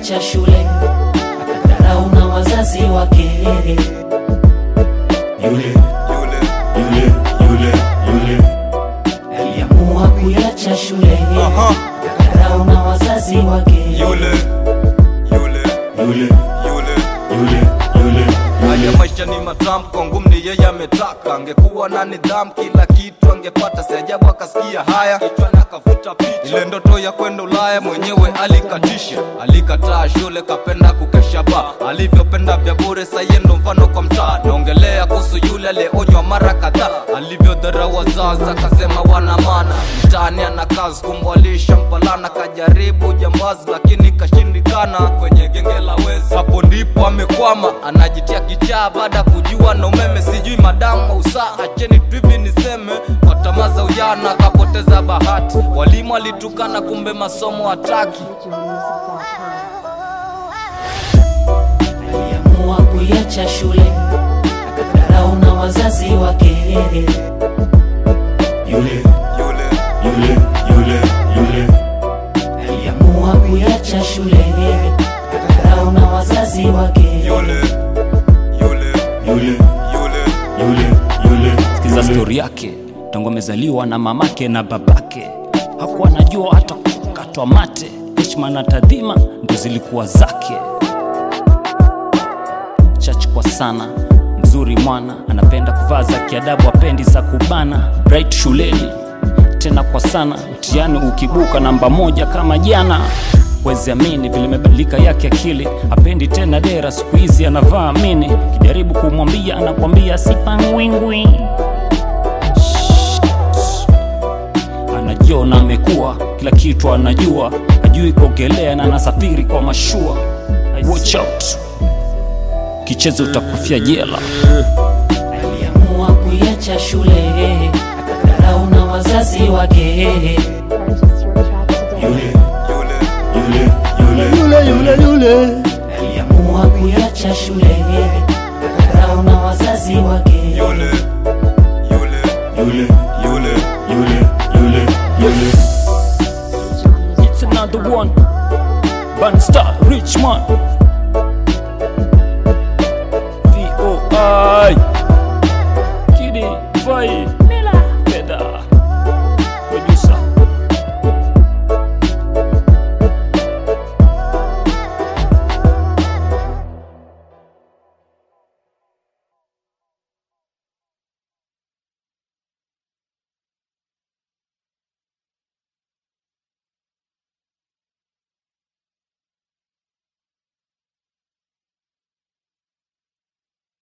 kuiacha shule akadharau na wazazi wake yule yule yule yule yule aliamua kuiacha shule aha akadharau na wazazi wake yule yule yule yule yule yule haya maisha ni matamu kwangu ni yeye ametaka angekuwa na nidhamu kila kitu angepata si ajabu akasikia haya kichwani akavuta picha ile ndoto ya kwenda ulaya mwenyewe alikatisha alikataa shule kapenda kukesha ba alivyopenda vya bure saye ndo mfano kwa mtaa naongelea kuhusu yule aliyeonywa mara kadhaa alivyodharau wazazi akasema wana maana mtaani ana kazi kumwalisha mpalana kajaribu jambazi lakini kashindikana kwenye genge la wezi hapo ndipo amekwama anajitia kichaa baada ya kujua na umeme sijui madamu usaa acheni tuivi niseme kwa tamaa za ujana akapoteza bahati walimu alitukana kumbe masomo hataki aliamua kuiacha shule akadharau na wazazi wake yule yule yule yule yule aliamua kuiacha shule akadharau na wazazi wake yule yule yule yule yule yule sikiza stori yake tangu amezaliwa na mamake na babake hakuwa anajua hata kukatwa mate heshima na tadhima ndo zilikuwa zake chach kwa sana mzuri mwana anapenda kuvaa za kiadabu apendi za kubana bright shuleni tena kwa sana mtihani ukibuka namba moja kama jana wezi amini vile imebadilika yake akili apendi tena dera siku hizi anavaa mini kijaribu kumwambia anakwambia sipangwingwi anajiona amekuwa kila kitu anajua hajui kuogelea na anasafiri kwa mashua watch out kichezo utakufia jela aliamua kuiacha shule akadharau na wazazi wake yule yule yule yule yule yule yule aliamua kuiacha shule akadharau na wazazi wake yule yule yule yule yule yule yule it's another one Bun star rich man